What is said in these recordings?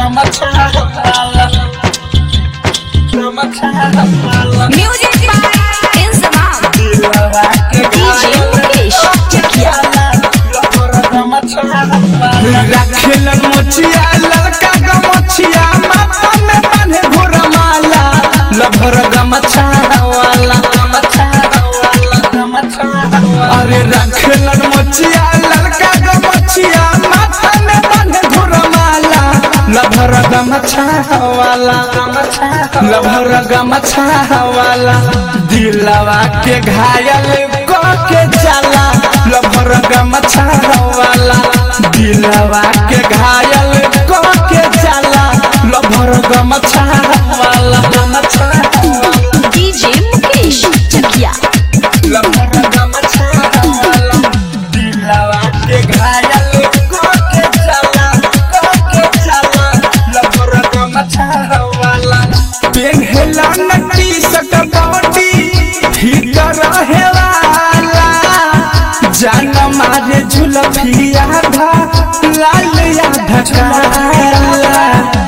Music by Inzamam. DJ Mukesh Chakia. रखेलन मोचिया लड़का गमछिया माथा में बांधे घोरा माला लभर गमछा वाला अरे रखेलन मोचिया लड़का गमछिया माथा में बांधे घोरा माला लभर गमछा वाला लभर गमछा वाला दिलवा के घायल क के जाला लभर गमछा वाला दिलवा के घायल क के जाला लभर गमछा वाला गमछा DJ Mukesh Chakia. लभर गमछा वाला दिलवा के घायल क के जाला क के जाला लभर गमछा वाला पेन्हला नटी सकबौटी भीतर रहेवाला जान मारे झुलफिया धा लाल या ढकाला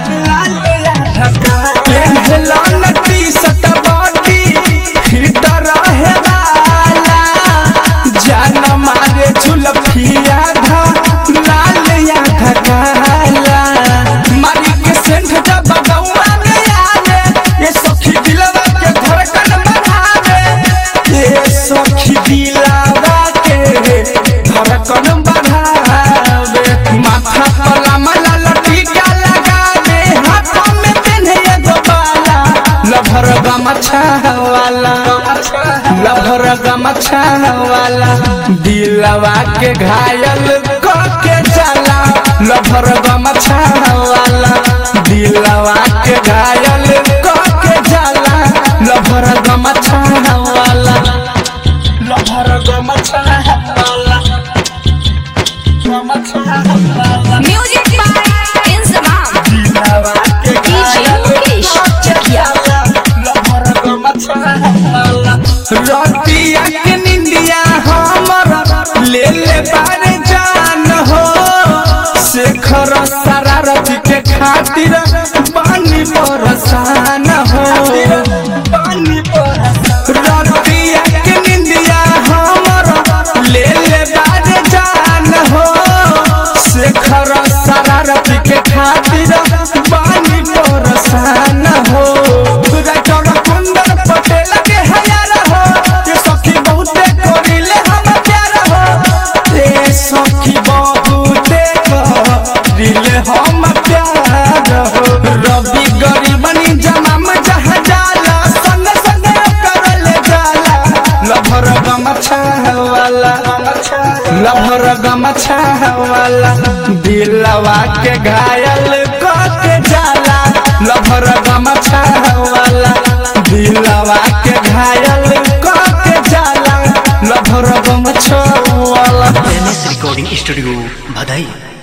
पेन्हला नटी सकबौटी भीतर रहेवाला जान मारे झुलफिया धा लाल या ढकाला मारी के सेंध जब बगौआ में आवे ये सखी दिलवा के धड़कन बढ़ावे ये सखी दिलवा के धड़कन बढ़ावे माथा पर लामला लटीका लगावे हाथों में पेन्हे एगो बाला लभर गमछा वाला लभर गमछा वाला दिलवा के घायल क के जाला लभर गमछा वाला दिलवा के घायल क के जाला लभर गमछा वाला लभर गमछा वाला गमछा वाला Music by Inzamam. दिलवा के DJ Mukesh Chakia. रतिया के निंदिया हमर ले ले बारे जान हो शेखर सारा रति के खातिर पानी बरसान हो रतिया के निंदिया हमर ले ले बारे जान हो शेखर सारा रति के खातिर पानी बरसान हो राइटर कुंदन पटेल के हयार हो ये सखी बहुते करिले हम प्यार हो ये सखी बहुते करिले हम प्यार हो रवि गरीबनी जमाम जहाँ जाला संग संग करले जाला लभर गमछा वाला लभर गमछा वाला दिलवा के घायल क के जाला लभर गमछा वाला दिलवा के घायल क के जाला लभर गमछा वाला एम एस रिकॉर्डिंग स्टूडियो बधाई